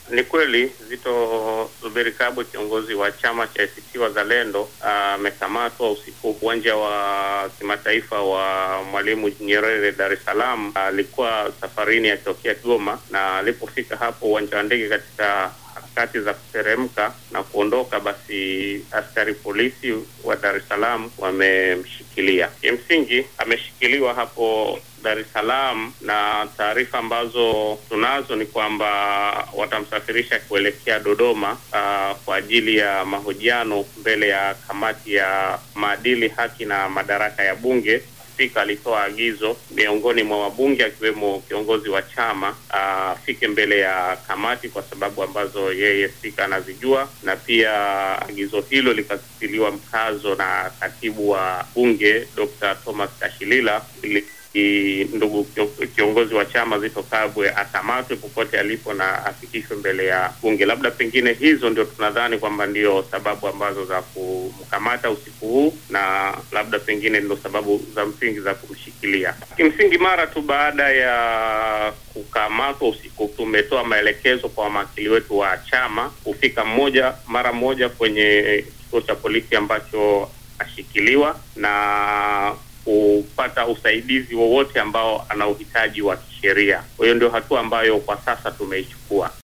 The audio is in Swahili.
Ni kweli Zito Zuberi Kabwe, kiongozi wa chama cha ACT Wazalendo, amekamatwa usiku uwanja wa kimataifa wa Mwalimu Nyerere Dar es Salaam. Alikuwa safarini akitokea Kigoma, na alipofika hapo uwanja wa ndege katika harakati za kuteremka na kuondoka, basi askari polisi wa Dar es Salaam wamemshikilia. Kimsingi ameshikiliwa hapo Dar es Salaam, na taarifa ambazo tunazo ni kwamba watamsafirisha kuelekea Dodoma uh, kwa ajili ya mahojiano mbele ya kamati ya maadili, haki na madaraka ya Bunge. Spika alitoa agizo miongoni mwa wabunge akiwemo kiongozi wa chama afike uh, mbele ya kamati kwa sababu ambazo yeye spika anazijua, na pia agizo hilo likatiliwa mkazo na katibu wa bunge Dr. Thomas Kashilila ili ndugu kiongozi wa chama Zito Kabwe akamatwe popote alipo na afikishwe mbele ya bunge. Labda pengine hizo ndio tunadhani kwamba ndio sababu ambazo za kumkamata usiku huu, na labda pengine ndio sababu za msingi za kumshikilia. Kimsingi, mara tu baada ya kukamatwa usiku, tumetoa maelekezo kwa mawakili wetu wa chama kufika mmoja mara moja kwenye kituo cha polisi ambacho ashikiliwa na kupata usaidizi wowote ambao ana uhitaji wa kisheria. Kwa hiyo ndio hatua ambayo kwa sasa tumeichukua.